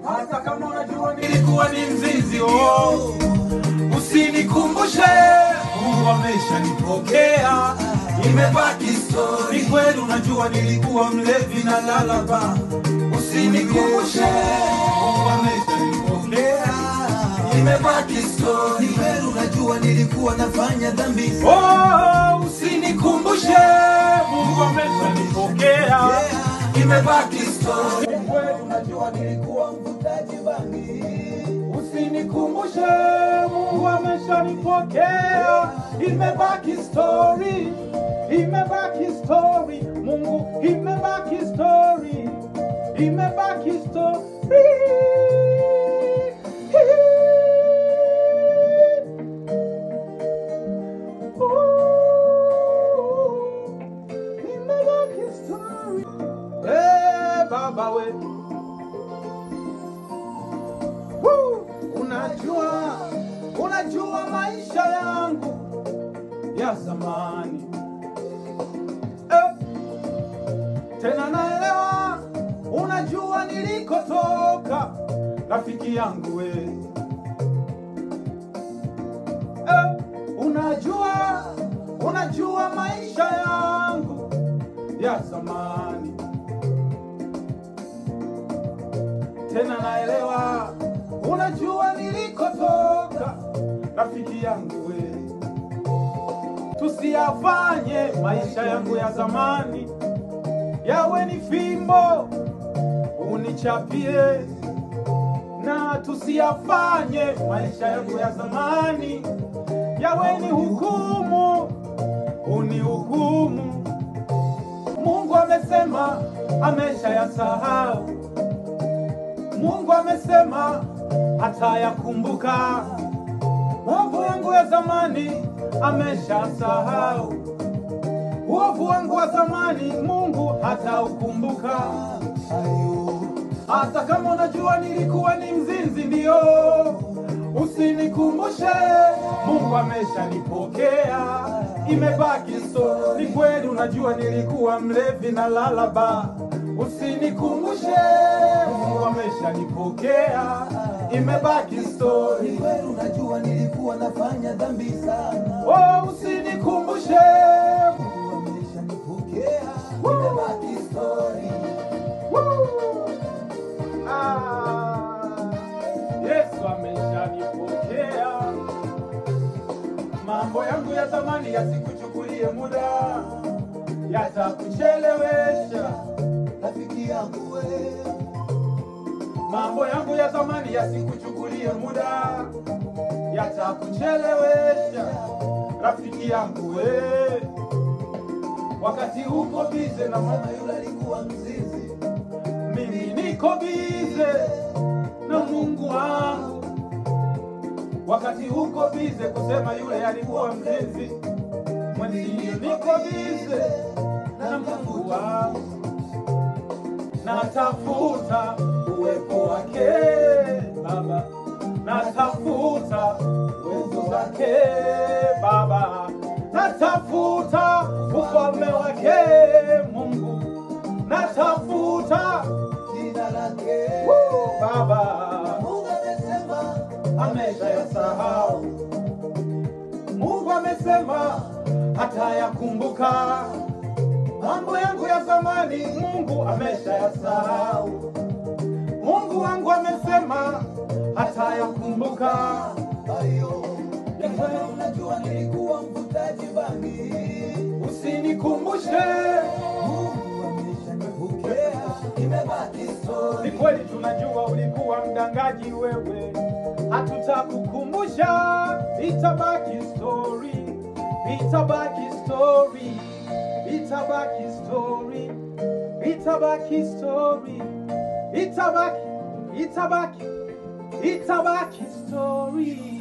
hata kama unajua nilikuwa ni mzinzi oh. Usinikumbushe, Mungu ameshanipokea, imebaki story. Ni kweli unajua nilikuwa mlevi na lalaba. Usinikumbushe, Mungu ameshanipokea, imebaki story. Ni kweli unajua nilikuwa nafanya dhambi Oh, usinikumbushe, Mungu ameshanipokea, imebaki story. Ni kweli unajua nilikuwa mvutaji bangi Usinikumbushe, Mungu ameshanipokea, imebaki story, imebaki story, Mungu imebaki story, imebaki story. Ooh, imebaki story. Eh, Baba wetu Woo! Unajua, unajua maisha yangu ya zamani eh. Tena naelewa, unajua nilikotoka, rafiki yangu we eh. Unajua, unajua maisha yangu ya zamani tena naelewa, unajua nilikotoka, rafiki yangu we. Tusiyafanye maisha yangu ya zamani yawe ni fimbo unichapie, na tusiyafanye maisha yangu ya zamani yawe ni hukumu unihukumu. Mungu amesema ameshayasahau Mungu amesema hatayakumbuka. Uovu wangu ya zamani ameshasahau. Uovu wangu wa zamani Mungu hataukumbuka. Hata kama unajua nilikuwa ni mzinzi, ndio usinikumbushe. Mungu ameshanipokea, imebaki so. Ni kweli unajua nilikuwa mlevi na lalaba, usinikumbushe. Mungu ameshanipokea, imebaki story. Ni kweli unajua nilikuwa nafanya dhambi sana Oh, usinikumbushe. Mungu ameshanipokea imebaki story Woo! Ah, Yesu ameshanipokea. Mambo yangu ya zamani yasikuchukulie muda, yatakuchelewesha. rafiki yangu we Mambo yangu ya zamani yasikuchukulie muda, yatakuchelewesha. Rafiki yangu we, wakati uko bize na mama yule alikuwa mzizi mimi niko bize na Mungu wangu. Wakati uko bize kusema yule alikuwa mzinzi, mwenzio niko bize na Mungu wangu, natafuta uwepo wake Baba, natafuta uwepo wake Baba, natafuta ufalme wake Mungu, natafuta jina lake Woo, Baba Mungu amesema ameshayasahau. Mungu amesema hatayakumbuka mambo yangu ya zamani. Mungu ameshayasahau. Mungu wangu amesema hatayakumbuka. ayo ni kweli unajua nilikuwa mvutaji bangi Usinikumbushe, Mungu ameshanipokea imebaki ni story kweli tunajua ulikuwa mdangaji wewe, hatutakukumbusha, itabaki story, itabaki story, itabaki story, itabaki story, itabaki, itabaki, itabaki story.